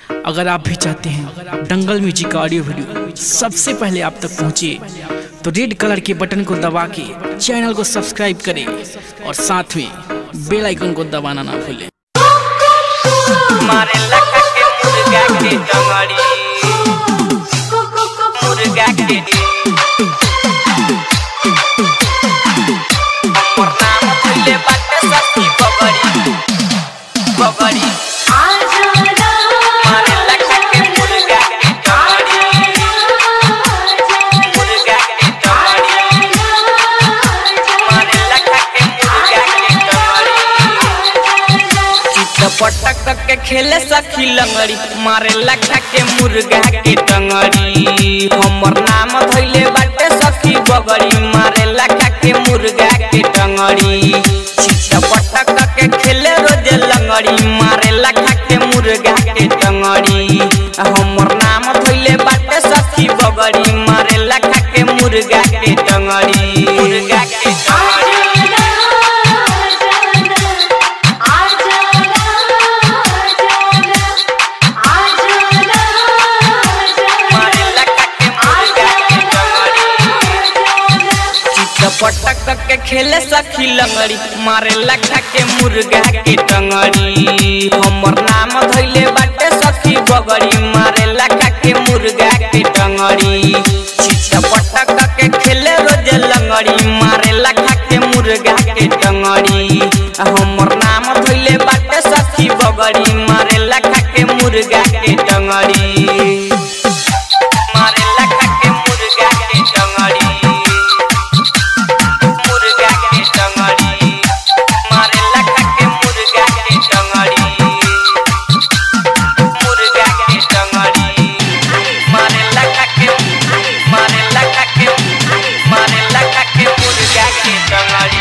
अगर आप भी चाहते हैं दंगल म्यूजिक का ऑडियो वीडियो सबसे पहले आप तक पहुंचे तो रेड कलर के बटन को दबा के चैनल को सब्सक्राइब करें और साथ में बेल आइकन को दबाना ना भूलें मारे लखा के मुर्गा के डंगड़ी मुर्गा के हमर नाम भइले बाटे सखी बबड़ी बबड़ी मारे लखा के मुर्गा के डंगड़ी मुर्गा के डंगड़ी मारे लखा के मुर्गा के डंगड़ी चित पटक के खेले सखी लंगड़ी मारे लखा के मुर्गा के टंगड़ी हमर नाम धइले बाटे सखी बगड़ी मारे लखा के मुर्गा के टंगड़ी चित पटक के खेले रोज लंगड़ी मारे लखा के मुर्गा के टंगड़ी हमर नाम धइले बाटे सखी बगड़ी मारे लखा के मुर्गा के टंगड़ी मुर्गा के टंगड़ी मारे लखा के मुर्गा के टंगड़ी चित पटक के खेले सखी लंगड़ी मारे लखा के मुर्गा के टंगड़ी हमर नाम धइले बाटे सखी बगड़ी मारे लखा के मुर्गा के टंगड़ी चित पटक के खेले रोज लंगड़ी मारे लखा के मुर्गा के टंगड़ी हमर नाम धइले बाटे सखी बगड़ी मारे लखा के मुर्गा के टंगड़ी मारे लखा के मुर्गा के टंगड़ी मुर्गा के टंगड़ी मारे लखा के मुर्गा के टंगड़ी मुर्गा के टंगड़ी मारे लखा के मारे लखा के मारे लखा के मुर्गा के टंगड़ी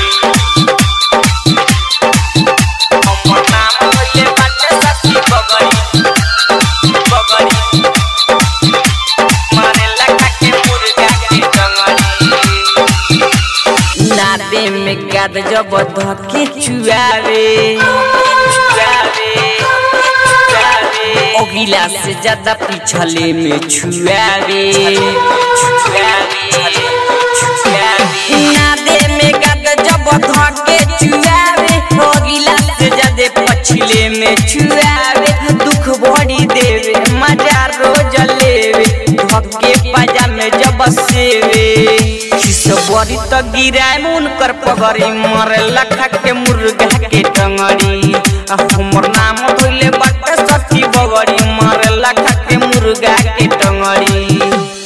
हमर नाम होइले बाटे सखी बगड़ी बगड़ी मारे लखा के मुर्गा के टंगड़ी नादे में गाद जब धके चुआवे चुआवे चुआवे ओगिला से ज्यादा पिछले में छुआवे छुआवे छुआवे नादे में गाद जब धके चुआवे ओगिला से ज्यादा पछले में छुआवे दुख बड़ी देवे मजा रोज लेवे धके पाजा में जब सेवे बड़ी त गिराए मुन कर पगड़ी मरे लखा के मुर्गा के टंगड़ी आ हमर नाम धोइले बाटे सखी बगड़ी मरे लखा के मुर्गा के टंगड़ी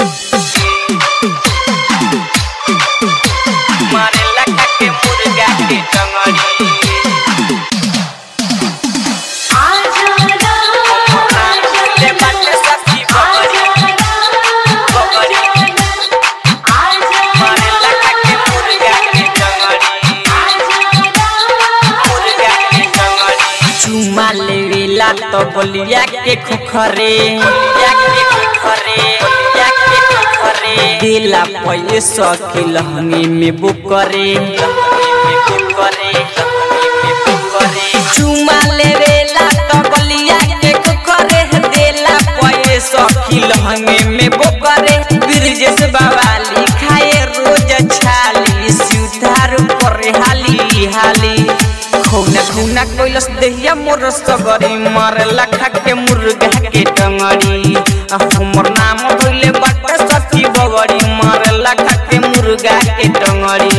मारे लखा के मुर्गा के टंगड़ी हमर नाम धोइले बाटे सखी बगड़ी बगड़ी मारे लखा के मुर्गा के टंगड़ी मुर्गा के टंगड़ी चुमा लेवेला तो बलिया के खुखरे या के खुखरे या के खुखरे दिला पैसा के लहंगे में बुकरे लहंगे में बुकरे लहंगे में बुकरे चुमा लेवेला तो बलिया के खुखरे दिला पैसा के लहंगे में बुकरे ब्रिजेश बावाली खाए रोज छाली सुधार पर हाली हाली खौना खौना कैलस देहिया मोर सगरी मार लखा के मुर्गा के टंगड़ी आ हमर नाम धइले बाटे सखी बगड़ी मार लखा के मुर्गा के टंगड़ी